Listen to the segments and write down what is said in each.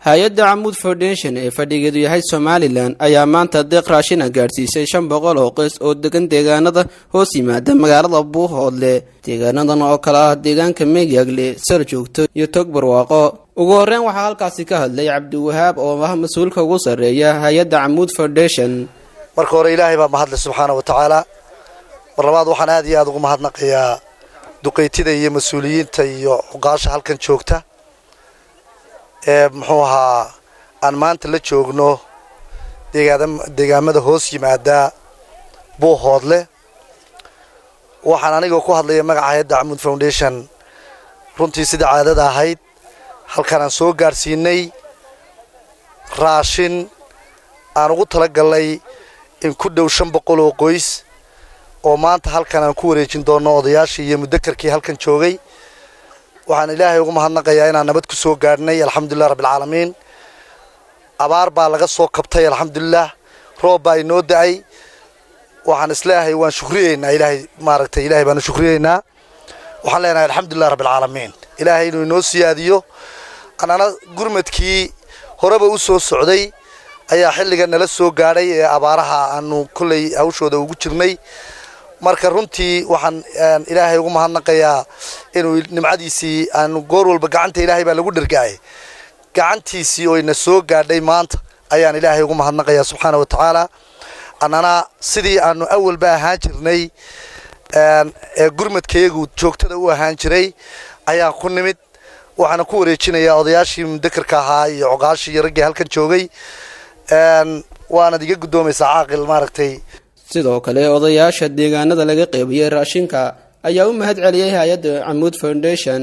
hay-adda camuud foundation ee fadhigeedu yahay somalilan ayaa maanta deeq raashina gaadhsiisay shan boqol oo qoys oo degan deegaanada hoos yimaada magaalada buuhoodle deegaanadan oo kale ah deegaanka meegaagle sar joogto iyo tog barwaaqo ugu horreyn waxaa halkaasi ka hadlay cabdiwahaab oo ah mas-uulka ugu sarreeya hay-adda camuud foundation marka hore ilaahay baa mahadle subxaana wa tacaala mar labaad waxaan aad iyo aada ugu mahadnaqayaa duqeytida iyo mas-uuliyiinta iyo cuqaasha halkan joogta ee muxuu ahaa aan maanta la joogno deegaamada hoos yimaada buuhoodle waxaan anigoo ku hadlaya magaca hay-adda camuud foundation runtii sidai caadada ahayd halkan aan soo gaadhsiinay raashin aan ugu talagalnay in ku dhow shan boqol oo qoys oo maanta halkan aan ku wareejin doono odayaashii iyo mudakarkii halkan joogay waxaan ilaahay ugu mahadnaqayaa inaan nabad ku soo gaadhnay alxamdulilah rabbilcaalamiin abaar baa laga soo kabtay alxamdulilah roob baa inoo da-ay waxaan isleeyahay waan shukriyeynaa ilaahay maaragtay ilahay baanu shukriyeynaa waxaan leenahay alxamdulilah rabbilcaalamiin ilaahay inuu inoo siyaadiyo anana gurmadkii horeba u soo socday ayaa xilligan nala soo gaadhay ee abaaraha aanu kolley hawshooda ugu jirnay marka runtii waxaan ilaahay ugu mahadnaqayaa inuu nimcadiisii aanu goor walba gacanta ilaahay baa lagu dhergaayay gacantiisii oo ina soo gaadhay maanta ayaan ilaahay ugu mahadnaqayaa subxaana wa tacaala annana sidii aanu awalba ahaan jirnay ee gurmadkayagu joogtada u ahaan jiray ayaan ku nimid waxaana ku wareejinayaa odayaashii mudakarka ahaa iyo coqaashii iyo raggii halkan joogay waanad iga guddoomaysaa caaqil maaragtay sidoo kale odayaasha deegaanada laga qeybiyey raashinka ayaa u mahad celiyey hay-adda camuud foundation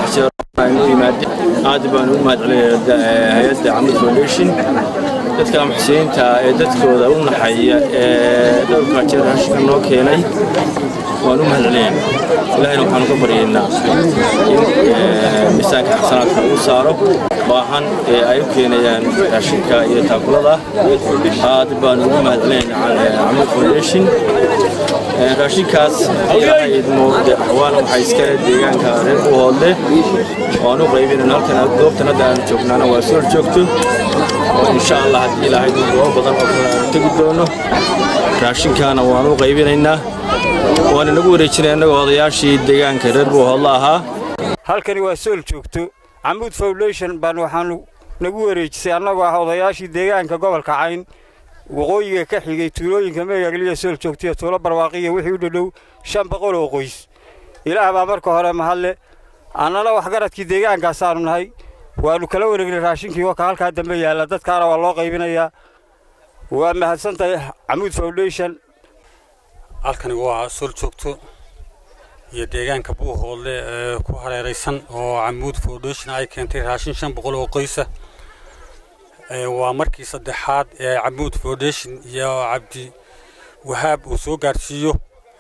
aad baan ugu mahad celinayaa hay-adda camuud foundation dadka muxsiniinta ee dadkooda u naxaya ee dhowrkaa jeer raashinka noo keenay waan u mahad celinaynaa ilahayna waxaanu ka baryaynaa in miisaanka xasanaadka uu saaro baahan ee ay u keenayaan raashinka iyo taakulada aad baanu ugu mahad celinaynaa camuud foundation raashinkaas ilaahay idmo axwaana waxaa iskale deegaanka reer buuhoodle waan u qaybinayna halkan goobtan hadda aanu joognaana waa soo joogto oo insha allah haddii ilaahay goobo badan oo kale aanu tegi doono raashinkaana waan u qaybinaynaa waana nagu wareejinay annagoo odayaashii deegaanka reer buuhoodle ahaa halkani waa sool joogto camuud foundation baan waxaanu nagu wareejisay annagoo ah odayaashii deegaanka gobolka cayn waqooyiga ka xigay tuulooyinka meegagliya sool joogtaiyo tuulo barwaaqiya wixii u dhadhow shan boqol oo qoys ilaah baa marka hore mahadle annana waxgaradkii deegaankaasaanu nahay waannu kala wareegnay raashinkii waka halkaa dambe yaalla dadkaana waa loo qaybinayaa waa mahadsantahay camuud foundation halkani waa sool joogto iyo deegaanka buuhoodle ee ku hareeraysan oo camuud foundation ay keentay raashin shan boqol oo qoysa waa markii saddexaad ee camuud foundation iyo cabdi wahaab uu soo gaadhsiiyo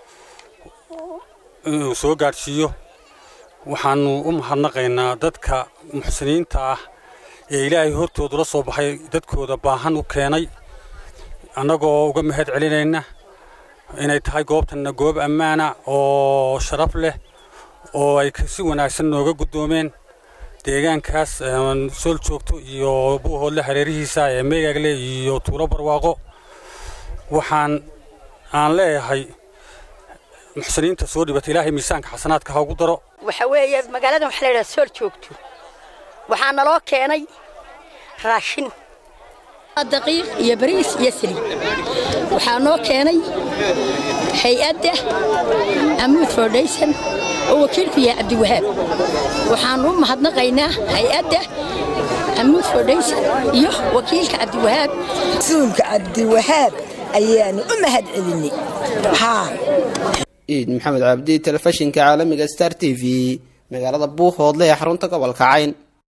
uu soo gaadhsiiyo waxaanu u mahadnaqaynaa dadka muxsiniinta ah ee ilaahay hortooda la soo baxay dadkooda baahan u keenay annagoo uga mahad celinayna inay tahay goobtanna goob ammaana oo sharaf leh oo ay si wanaagsan nooga guddoomeen deegaankaas sool joogto iyo buuhoodle hareerihiisa ee meegaagle iyo tuulo barwaaqo waxaan aan leeyahay muxsiniinta soo dhibata ilaahay miisaanka xasanaadka ha ugu daro waxa weeye magaaladan waxa la yidhaha sool joogto waxaa naloo keenay raashin daqiiq iyo bariis iyo saliid waxaa noo keenay hay-adda camuud foundation oo wakiilku yahay cabdiwahaab waxaanu u mahadnaqaynaa hay-adda camuud foundation iyo wakiilka cabdiwahaab rasuulka cabdiwahaab ayaanu u mahad celinay iid maxamed cabdi telefishinka caalamiga star t v magaalada buuhoodle ee xarunta gobolka cayn